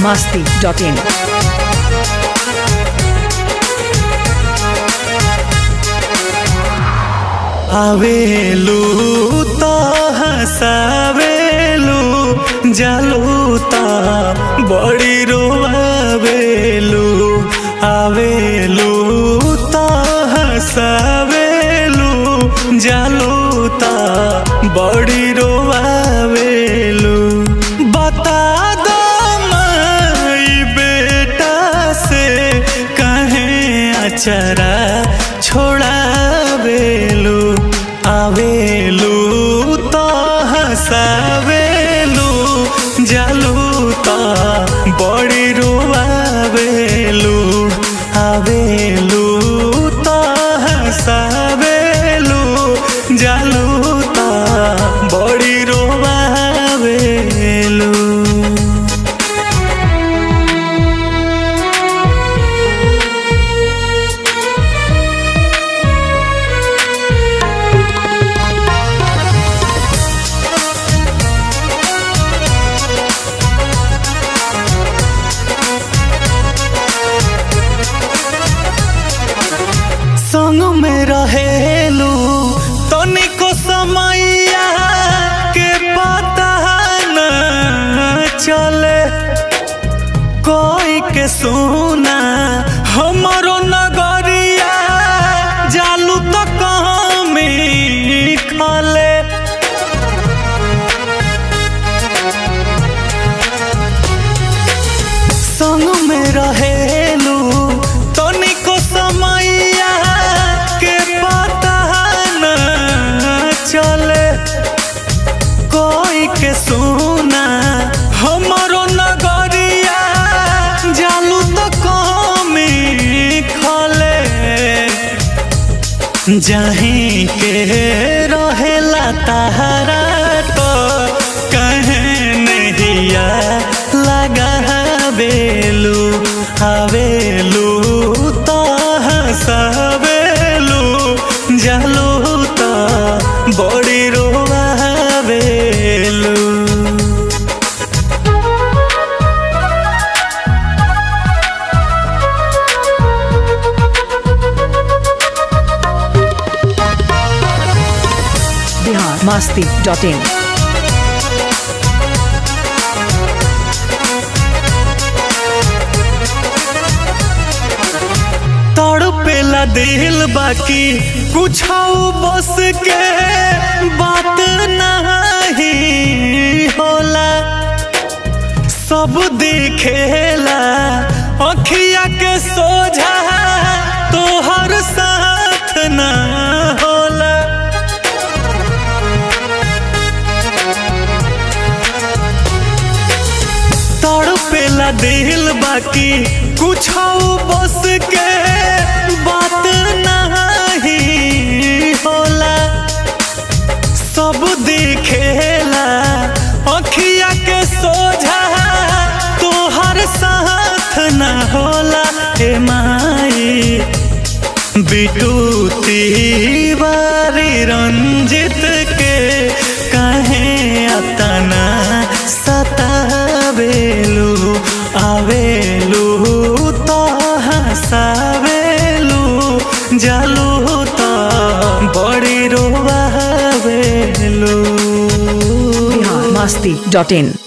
masti.in. आवेलू तो हंसावेलू जालू तो बड़ी रोआवेलू आवेलू तो हंसावेलू जालू तो बड़ी रोआवेलू बता दो माई बेटा से कहे अचरा छोड़ावेलू आवेलू तो हंसावेलू जालू तो बड़ी रोआवेलू आवेलू तो हंसावेलू जालू तो बड़ी रोआवेलू संग में रहेलू तनिको समैया के पता न चले कोई के सुना हमरो नगरिया जालू तो कमी खले संग में रहेलू तनिको समैया के पता न चले कोई के सुना हमरो नगरिया जालू तो कमी खले जहीं के रहेला तहरा तो कहे नहिया लगा बेलू हवेलू तो हंसवेलू जालू तो बड़ी रोआवेलू Bihar masti.in. तड़पेला दिल बाकी कुछ बस के बात नहीं होला सब दिखेला अखिया के सोझा तोहर साथ ना होला तड़पेला दिल बाकी कुछ बस के बात नहीं होला सब दिखेला अखिया के सोझा तोहर साथ न होला हे माई बिटूती बारी रंजित के कहे अतना सतावेलू आवेलू तो हंसावेलू जालू तो बड़ी रोआवेलू Bihar masti.in.